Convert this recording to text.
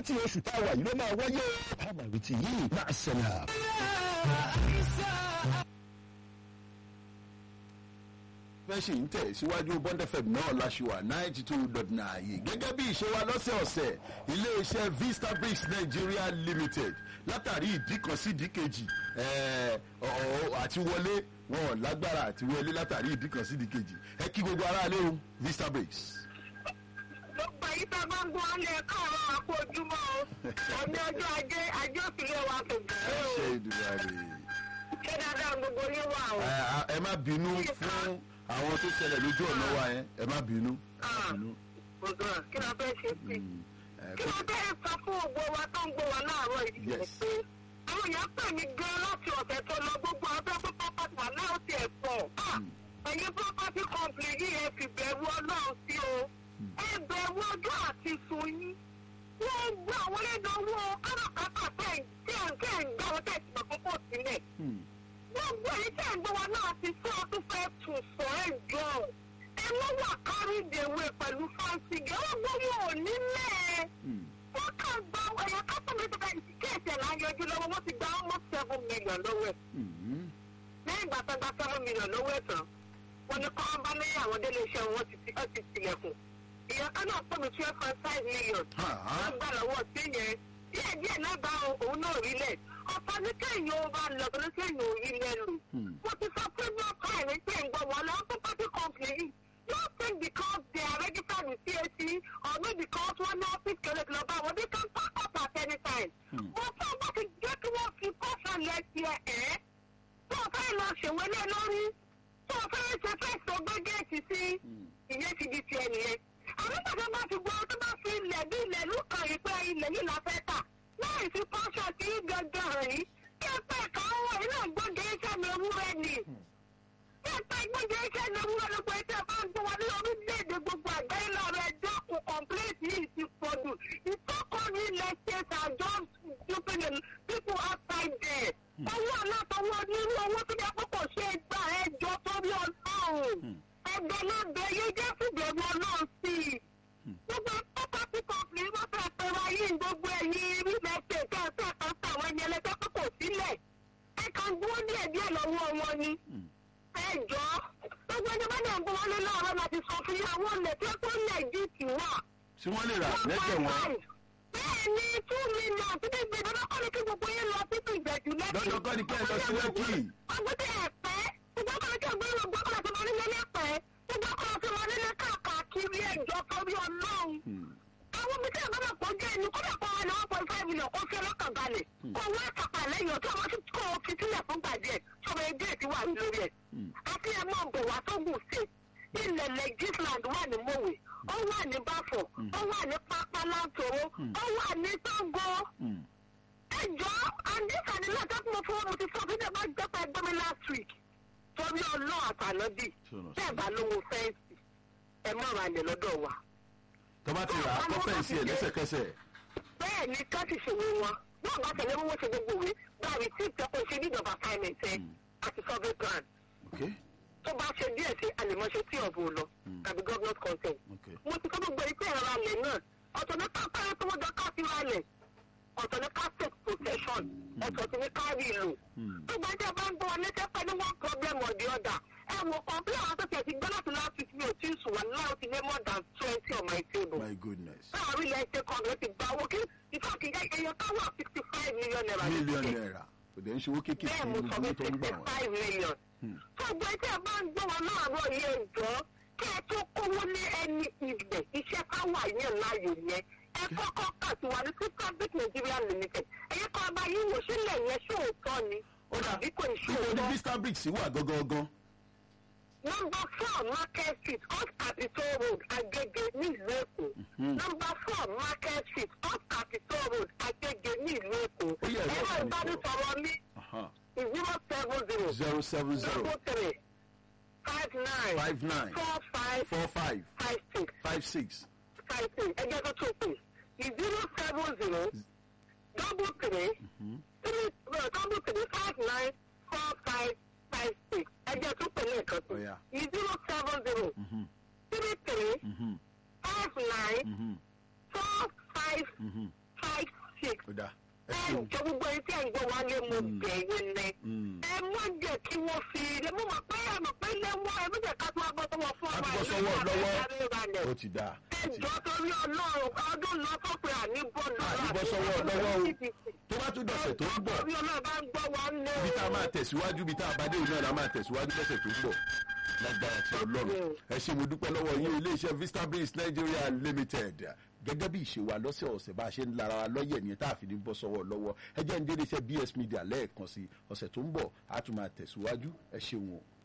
láti oṣù tá a wà yìí ló máa wáyé àmọ̀ ìrètí yìí máa ṣẹlẹ̀. fẹ́ṣì ń tẹ̀ síwájú bond fm náà láṣìwà ninety two dot nine gẹ́gẹ́ bí ìṣe wa lọ́sẹ̀ọ̀sẹ̀ iléeṣẹ́ vista bricks nigeria limited látàrí ìdí kan sí ìdí kejì ẹ̀ẹ́, ọ̀- àti wọlé wọn ò lágbára àti wọlé látàrí ìdí kan sí ìdí kejì ẹ kí gbogbo aráalé o vista bricks. gbogbo èyí tá a bá ń gbọ́ alẹ́ káàárọ̀ àpò ojúmọ́ o ọ̀ní ọjọ́ ajé ajé òsìlẹ̀ wa kò gbé o ṣe ìdúrà rè ṣé dáadáa gbogbo yín wà o. é ẹ má bínú fún àwọn tó ṣẹlẹ̀ lójú ọ̀nà wa yẹn ẹ má bínú. ẹ má bínú. gbogbo kí ló fẹ́ ṣe sí i Mm, ẹ, kí ló fẹ́ sọ fún gbogbo wa tó ń gbọ́ wa láàárọ̀ yìí Yes. pé àwọn èèyàn pè mí gan láti ọ̀sẹ̀ tó lọ gbogbo abẹ́ pé pápátí wà náà ti ẹ̀ pọ̀ ẹ̀yin property company yìí ẹ fi bẹ̀rù ọlọ́run sí o ẹ bẹ̀rù ọjọ́ àti sun yín wọ́n gbọ́ àwọn ẹ̀dánwó káràkátà tẹ̀ tí ẹ̀ ń tẹ̀ ń gbà wọ́n tẹ̀ sí ọ̀pọ̀pọ̀ sílẹ̀ mm, gbogbo èyí tẹ̀ ń gbọ́ wa náà ti fún ọ tó fẹ́ tún sọ ẹ̀ jọ ẹ mọ́ wà kárí ìdèwé pẹ̀lú fáńsìgì ó gbóyè òní mẹ́ẹ̀ mm. wọ́n kàn gba ẹ̀yà kásánmi tó bá kéèsì ẹ̀ láyọjú lọ́wọ́ wọ́n ti gba almost seven million lọ́wọ́ ẹ̀ Mm, lẹ́yìn ìgbà tó gba seven million lọ́wọ́ ẹ̀ tán wọ́n ní kọ́ bá ní àwọn délé iṣẹ́ wọn ti ti- ó ti tilẹ̀kùn ìyá kan náà pọ̀ mi twelve point five million Ha, ha. wọ́n gbà lọ́wọ́ sí yẹn díẹ̀ díẹ̀ náà bá òun náà rí lẹ̀ ọ̀pọ̀ ní kéèyàn ó bá lọ ní kéèyàn ò rí lẹ́nu Hmm. mo ti sọ pé bí ọkọ ẹ̀ ní pé ń gbọ́ wọn lọ́wọ́ property company yìí yóò think because they are registered with CAC or maybe because wọ́n ní office kẹlẹ́ kí lọ bá wọn they can pack up at any time. mo fẹ́ bá ti jẹ́ kí wọ́n fi kọ́sọ̀ lẹ́sí ẹ̀ ẹ́ tó o fẹ́ lọ ṣèwé lé lórí tó o fẹ́ ṣe fẹ́ sọ gbẹ́gẹ́ẹ̀tì sí ìyẹn ti di tiẹ̀ nìyẹn. àwọn ìgbàgbọ́ bá ti gbọ́ tó bá fi ilẹ̀ bí ilẹ̀ ló kàn yìí pé ilẹ̀ yìí la fẹ́ tà láì fi kọ́sọ̀ sí gangan hàn yìí kí ẹ pẹ́ ká wọ̀ iná gbọ́dọ̀ iṣẹ́ mi ewúrẹ́ ni ẹ̀ka ìgbẹ́jẹ́ iṣẹ́ ní ewúrẹ́ lóko ẹ̀jẹ̀ bá ń gbọ́ wa ní orílẹ̀-èdè gbogbo àgbáyé lọ́rọ̀ ẹjọ́ kò kọ̀m̀pléètì yìí ti pọ̀ jù ìtọ́kọ̀rí ilẹ̀ states are just stupid and people outside there. owó alátọwọ́ nínú owó tó yẹ kó kò ṣe é gbà ẹjọ́ torí ọlọ́run ẹgbẹ́ náà bẹ yé jẹ́ fìbẹ̀rù ọlọ́run sí i. gbogbo property company wọ́n fẹ́ pẹ́ wáyé gbogbo ẹ̀yìn real estate kẹ́ẹ̀fẹ́ kan sáwọn ẹni ẹlẹ́gbẹ́ kó kò sílẹ̀ ẹ kàn gbó díẹ̀ díẹ̀ lọ́wọ́ wọn ni ẹ jọ gbogbo ẹni bá dẹ̀ ń bọ́ wọlé láàárọ̀ láti sọ fún yín àwọn ilẹ̀ tí ó tó lẹ̀ jù tì wà. tí wọ́n lè rà lẹ́jẹ̀ wọn. bẹ́ẹ̀ ni two million tí bí gbèdé lọ́kọ́ ni kí gbogbo yín lọ títí ìgbẹ̀jù lẹ́kì. Dandan kọ́ ni kí ẹ lọ sí Lẹ́kì. ọgbẹ́dẹ ẹ̀pẹ́ gbogbo ọkọ̀ ni kí ẹgbẹ́ ìlú gbọ́kọ̀ láti máa nílé lẹ́pẹ́ gbogbo ọkọ̀ láti máa nílé káàkiri ẹ̀jọ̀ torí ọlọ́run àwọn ibi tí ẹ bá bá pọ̀ jẹ́ ẹni kódà kọ́ wọn ní one point five million kó fi ọlọ́kàn balẹ̀ kó wọ́n àkàpà lẹ́yìn ọ̀tí ọmọ tí kò fi sílẹ̀ fún gbàdí ẹ̀ sọmọ ẹgbẹ́ ẹ̀ ti wà lórí ẹ̀. àti ẹ̀ máa bọ̀ wá sógun state ilẹ̀ legisland wà ní mòwe ó wà ní báfọ̀ ó wà ní pápá láńtòrò ó wà ní sango. ẹ jọ àdìsá ni lọ́jọ́ tí mo fọwọ́ mo ti sọ fún ẹ̀ bá jẹ́ pé ẹgbẹ́ mi last week torí ọlọ́ àtàlọ́bì bẹ́ẹ̀ bá lówó fẹ́ǹsì ẹ má ra ilẹ̀ lọ́dọ̀ wa tọ́ba ti rà á kọ́ fẹ́ǹsì ẹ̀ lẹ́sẹ̀kẹsẹ̀. bẹ́ẹ̀ ni ká ti ṣòwò wọn náà bá tẹ̀lé owó ṣe gbogbo ìwé báyìí tí ìtẹ́kọ̀ ṣe ní ìjọba assignment ẹ àti survey plan Okay. tó bá ṣe díẹ̀ sí àlèmọ́ṣe tí ọ̀bùn lọ tàbí government consent. Okay. mo ti kọ́ gbogbo ìpè ẹ̀rọ alẹ̀ náà ọ̀tọ̀ ní ká pẹ́rẹ́ tó wọ́n jọ ká fi ralẹ̀ ọ̀tọ̀ ní ká take possession ọ̀tọ̀ sí ní ká rí ìlú. tó bá jẹ́ bá ń gbọ́ wọn létí pé ní one problem or the other ẹ wò kọ́ńpé àwọn tó tiẹ̀ ti gbọ́ láti last week mi ò tí ì sùn wà láwọn ti lé more than twenty on my table My goodness. láàrin ilẹ̀ ẹ̀ṣẹ̀ kan ló ti gba owó kí ìfọ̀kì ẹyọ ká wà sixty five million naira. ní Mílíọ̀nù ticket. náírà. Kò dẹ̀ ń ṣe owó kéékèèké bẹ́ẹ̀ mo ní sọ gbogbo pé tó ń gbà sixty wọ́n. five million. gbogbo ẹtí ẹ bá ń gbọ́ wọn láàárọ̀ yìí ẹ̀jọ́ kí ẹ tó kówó ní ẹni ibẹ̀ iṣẹ́ káwà yẹn láàyò yẹn ẹ kọ́kọ́ kà sí wa ní Superbit Nigeria Limited ẹ̀yẹ kan ọba yìí wò sílẹ̀ yẹn ṣóòótọ́ ni ó dàbí kò ní Ibo ni ṣóòótọ́. Vista Bricks wà gangan? Number four Market Street off Capitol Road Agege ní ìlú Èkó. Number four Market Street off Capitol Road Agege ní ìlú Èkó. Ó yẹ ẹ̀rọ Ẹ̀rọ ìbánisọ̀rọ̀. ìbánisọ̀rọ̀ mi Aha. zero seven zero zero seven zero double three five nine five nine four five four five five six five six five six ẹgbẹ́ tó tó pè zero seven zero double three three uh, double three five nine four five five six ẹgbẹ́ tó pè lẹ́ẹ̀kan Ó yá. sí zero seven zero three three five nine four five five ó dáa ẹ ẹ ṣeun jọ gbogbo ẹni tí ẹ ń gbọ́ wá lé mo bẹ̀yìn ni Mm. ẹ má jẹ́ kí wọ́n fi ilé mo mọ̀ pé ẹ mọ̀ pé ilé wọn ẹ má jẹ́ ká tó wá bọ́ sọ́wọ́ fún a ọmọ ti bọ́ ìlú sọ́wọ́ ìwà lọ́wọ́ ìdarí ìrànlẹ̀. ó ti dáa ó ti ẹjọ́ torí ọlọ́run ọdún lọ tó pé àníbọ̀ Àní bọ́ sọ́wọ́ lọ́wọ́ o. tó bá tún dọ̀sẹ̀ tó ń bọ̀ torí ọlọ́run bá ń gbọ́ wa ń lé ibi tá a máa tẹ̀síwájú ibi tá a bá dé ìlú náà la máa tẹ̀síwájú lọ́sẹ̀ tó ń bọ̀ lágbára ti ọlọ́run ẹ ṣe mo dúpẹ́ lọ́wọ́ yín iléeṣẹ́ vista breeze nigeria limited gẹ́gẹ́ bí ìṣe wa lọ́sẹ̀ ọ̀sẹ̀ bá a ṣe ń lara wa lọ́yẹ̀ nìyẹn tá a fi ní bọ́ sọ́wọ́ lọ́wọ́ ẹ jẹ́ ń dé iléeṣẹ́ bs media lẹ́ẹ̀kan sí ọ̀sẹ̀ tó ń bọ̀ a tún máa tẹ̀síwájú ẹ ṣeun o.